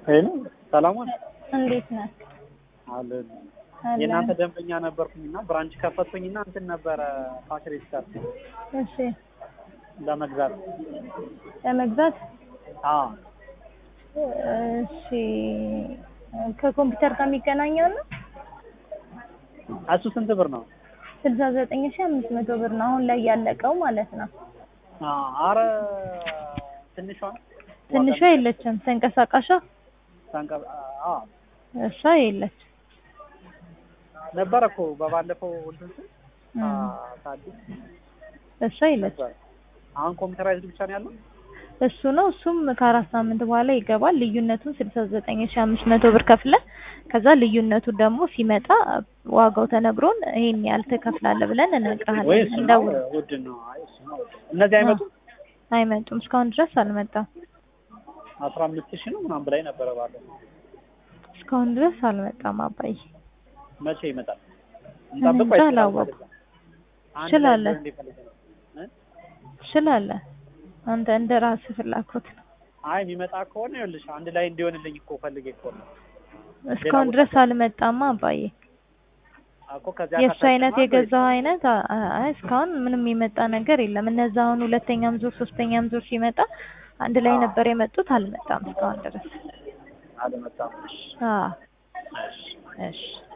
ሄሎ ሰላም ዋል እንዴት ነህ? አለ አለን። የእናንተ ደንበኛ ነበርኩኝና ብራንች ከፈትኩኝና እንትን ነበረ ካሽ ሬጅስተር እሺ ለመግዛት ለመግዛት አዎ እሺ ከኮምፒውተር ጋር የሚገናኘው ነው እሱ ስንት ብር ነው? ስልሳ ዘጠኝ ሺ አምስት መቶ ብር ነው አሁን ላይ ያለቀው ማለት ነው። አዎ አረ ትንሿ ትንሿ የለችም ተንቀሳቃሿ ታንቀ አዎ እሷ የለች ነበረ እኮ በባለፈው እንትን ስል እም፣ ታዲስ እሷ የለች ነበር። አሁን ኮምፒውተራይዝድ ብቻ ነው ያለው? እሱ ነው እሱም ከአራት ሳምንት በኋላ ይገባል። ልዩነቱን ስልሳ ዘጠኝ ሺ አምስት መቶ ብር ከፍለ ከዛ ልዩነቱ ደግሞ ሲመጣ ዋጋው ተነግሮን ይሄን ያህል ትከፍላለህ ብለን ወይ እንነግርሃለን። እሱ ነው እንደውል ውድ ነው። አይ እሱ ነው ውድ። እነዚህ አይመጡም? አይመጡም። እስካሁን ድረስ አልመጣም። አስራ አምስት ሺህ ነው ምናምን በላይ ነበረ ባለፈው። እስካሁን ድረስ አልመጣም። አባዬ መቼ ይመጣል? እኔ እንጠብቅ እንጃ ወይስ አላወኩም። አንድ ትችላለህ። ላይ እንዲፈልግ ነው? እ? ትችላለህ። አንተ እንደ ራስህ ፍላጎት ነው። አይ የሚመጣ ከሆነ ይኸውልሽ አንድ ላይ እንዲሆንልኝ እኮ ፈልጌ እኮ ነው እስካሁን ድረስ አልመጣማ አባዬ። እኮ ከዚያ የእሱ ከታችማ አይነት ነው የገዛው አይነት አ- አ- አይ እስካሁን ምንም የመጣ ነገር የለም። እነዛ አሁን ሁለተኛም ዙር ሶስተኛም ዙር ሲመጣ አንድ ላይ ነበር የመጡት። አልመጣም እስካሁን ድረስ። አልመጣም። እሺ፣ አዎ እሺ። እሺ